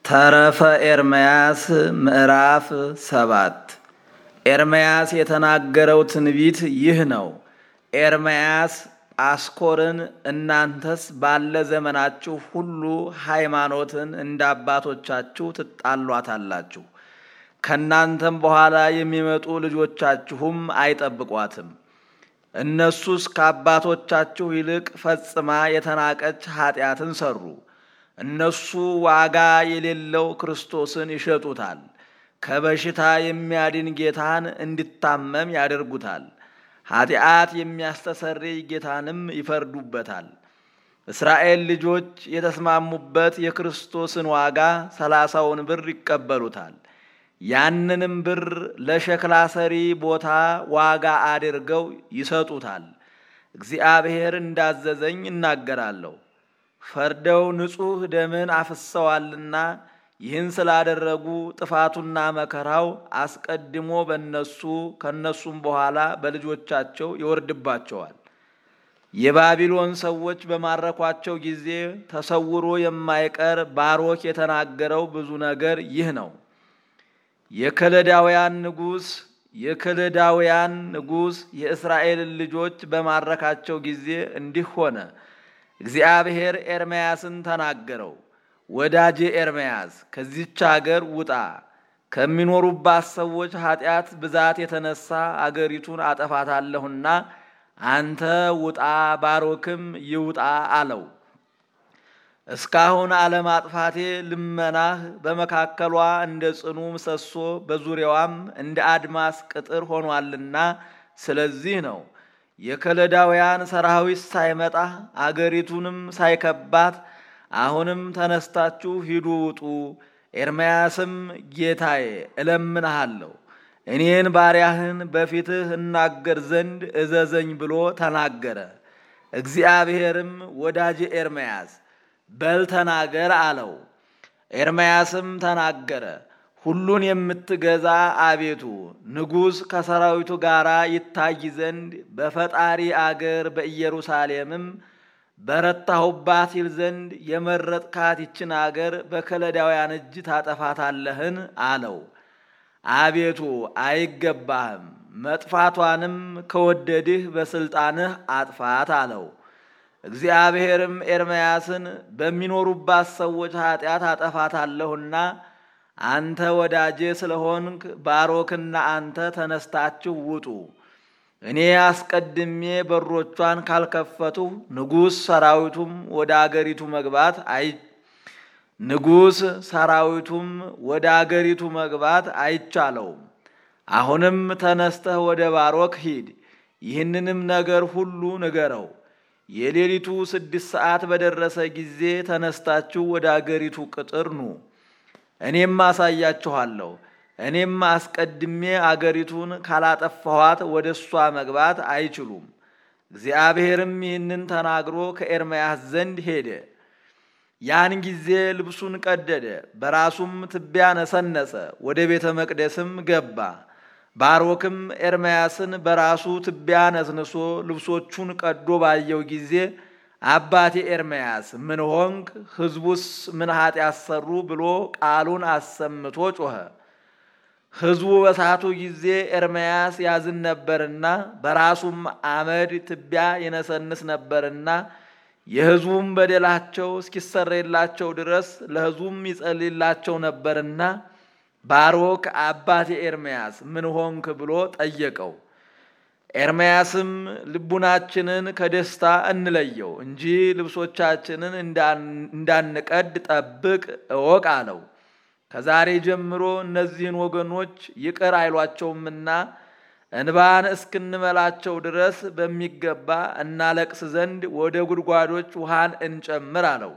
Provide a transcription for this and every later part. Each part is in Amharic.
ተረፈ ኤርምያስ ምዕራፍ ሰባት ኤርምያስ የተናገረው ትንቢት ይህ ነው። ኤርምያስ ጳስኮርን እናንተስ ባለ ዘመናችሁ ሁሉ ሃይማኖትን እንደ አባቶቻችሁ ትጣሏታላችሁ፣ ከእናንተም በኋላ የሚመጡ ልጆቻችሁም አይጠብቋትም። እነሱስ ከአባቶቻችሁ ይልቅ ፈጽማ የተናቀች ኃጢአትን ሰሩ። እነሱ ዋጋ የሌለው ክርስቶስን ይሸጡታል። ከበሽታ የሚያድን ጌታን እንዲታመም ያደርጉታል። ኃጢአት የሚያስተሰርይ ጌታንም ይፈርዱበታል። እስራኤል ልጆች የተስማሙበት የክርስቶስን ዋጋ ሰላሳውን ብር ይቀበሉታል። ያንንም ብር ለሸክላ ሰሪ ቦታ ዋጋ አድርገው ይሰጡታል። እግዚአብሔር እንዳዘዘኝ እናገራለሁ። ፈርደው ንጹሕ ደምን አፍሰዋልና ይህን ስላደረጉ ጥፋቱና መከራው አስቀድሞ በነሱ ከነሱም በኋላ በልጆቻቸው ይወርድባቸዋል። የባቢሎን ሰዎች በማረኳቸው ጊዜ ተሰውሮ የማይቀር ባሮክ የተናገረው ብዙ ነገር ይህ ነው። የከለዳውያን ንጉሥ የከለዳውያን ንጉሥ የእስራኤልን ልጆች በማረካቸው ጊዜ እንዲህ ሆነ። እግዚአብሔር ኤርምያስን ተናገረው። ወዳጄ ኤርምያስ ከዚች አገር ውጣ፣ ከሚኖሩባት ሰዎች ኃጢአት ብዛት የተነሳ አገሪቱን አጠፋታለሁና አንተ ውጣ፣ ባሮክም ይውጣ አለው። እስካሁን አለማጥፋቴ ልመናህ በመካከሏ እንደ ጽኑ ምሰሶ በዙሪያዋም እንደ አድማስ ቅጥር ሆኗልና ስለዚህ ነው የከለዳውያን ሰራዊት ሳይመጣ አገሪቱንም ሳይከባት አሁንም ተነስታችሁ ሂዱ ውጡ። ኤርምያስም ጌታዬ እለምንሃለሁ እኔን ባሪያህን በፊትህ እናገር ዘንድ እዘዘኝ ብሎ ተናገረ። እግዚአብሔርም ወዳጄ ኤርምያስ በል ተናገር አለው። ኤርምያስም ተናገረ። ሁሉን የምትገዛ አቤቱ ንጉሥ ከሰራዊቱ ጋር ይታይ ዘንድ በፈጣሪ አገር በኢየሩሳሌምም በረታሁባት ይል ዘንድ የመረጥካት ይችን አገር በከለዳውያን እጅ ታጠፋታለህን? አለው። አቤቱ አይገባህም፣ መጥፋቷንም ከወደድህ በስልጣንህ አጥፋት አለው። እግዚአብሔርም ኤርምያስን በሚኖሩባት ሰዎች ኃጢአት አጠፋታለሁና አንተ ወዳጄ ስለሆንክ ባሮክና አንተ ተነስታችሁ ውጡ። እኔ አስቀድሜ በሮቿን ካልከፈቱ ንጉሥ ሰራዊቱም ወደ አገሪቱ መግባት አይ ንጉሥ ሰራዊቱም ወደ አገሪቱ መግባት አይቻለውም። አሁንም ተነስተህ ወደ ባሮክ ሂድ፣ ይህንንም ነገር ሁሉ ንገረው። የሌሊቱ ስድስት ሰዓት በደረሰ ጊዜ ተነስታችሁ ወደ አገሪቱ ቅጥር ኑ፣ እኔም አሳያችኋለሁ። እኔም አስቀድሜ አገሪቱን ካላጠፋኋት ወደ እሷ መግባት አይችሉም። እግዚአብሔርም ይህንን ተናግሮ ከኤርምያስ ዘንድ ሄደ። ያን ጊዜ ልብሱን ቀደደ፣ በራሱም ትቢያ ነሰነሰ፣ ወደ ቤተ መቅደስም ገባ። ባሮክም ኤርምያስን በራሱ ትቢያ ነስንሶ ልብሶቹን ቀዶ ባየው ጊዜ አባቴ ኤርምያስ ምን ሆንክ? ሕዝቡስ ምን ኃጢአት ሰሩ? ብሎ ቃሉን አሰምቶ ጮኸ። ሕዝቡ በሳቱ ጊዜ ኤርምያስ ያዝን ነበርና በራሱም አመድ ትቢያ ይነሰንስ ነበርና የሕዝቡም በደላቸው እስኪሰረይላቸው ድረስ ለሕዝቡም ይጸልይላቸው ነበርና ባሮክ አባቴ ኤርምያስ ምን ሆንክ ብሎ ጠየቀው። ኤርምያስም ልቡናችንን ከደስታ እንለየው እንጂ ልብሶቻችንን እንዳንቀድ ጠብቅ እወቅ አለው። ከዛሬ ጀምሮ እነዚህን ወገኖች ይቅር አይሏቸውምና እንባን እስክንመላቸው ድረስ በሚገባ እናለቅስ ዘንድ ወደ ጉድጓዶች ውሃን እንጨምር አለው።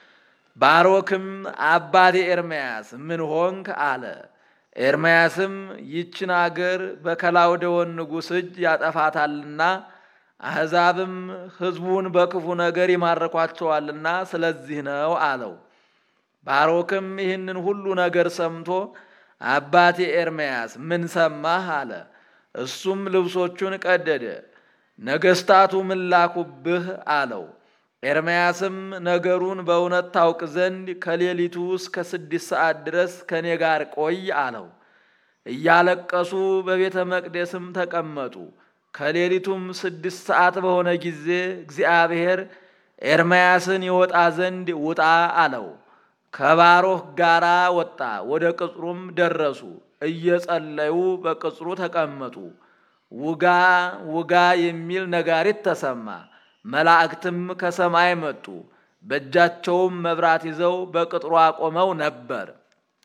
ባሮክም አባቴ ኤርምያስ ምን ሆንክ አለ። ኤርምያስም ይችን አገር በከላውደዎን ንጉሥ እጅ ያጠፋታልና አሕዛብም ሕዝቡን በክፉ ነገር ይማርኳቸዋልና ስለዚህ ነው አለው። ባሮክም ይህንን ሁሉ ነገር ሰምቶ አባቴ ኤርምያስ ምን ሰማህ አለ። እሱም ልብሶቹን ቀደደ። ነገሥታቱ ምን ላኩብህ አለው። ኤርምያስም ነገሩን በእውነት ታውቅ ዘንድ ከሌሊቱ እስከ ስድስት ሰዓት ድረስ ከእኔ ጋር ቆይ አለው። እያለቀሱ በቤተ መቅደስም ተቀመጡ። ከሌሊቱም ስድስት ሰዓት በሆነ ጊዜ እግዚአብሔር ኤርምያስን ይወጣ ዘንድ ውጣ አለው። ከባሮክ ጋራ ወጣ። ወደ ቅጽሩም ደረሱ። እየጸለዩ በቅጽሩ ተቀመጡ። ውጋ ውጋ የሚል ነጋሪት ተሰማ። መላእክትም ከሰማይ መጡ። በእጃቸውም መብራት ይዘው በቅጥሯ ቆመው ነበር።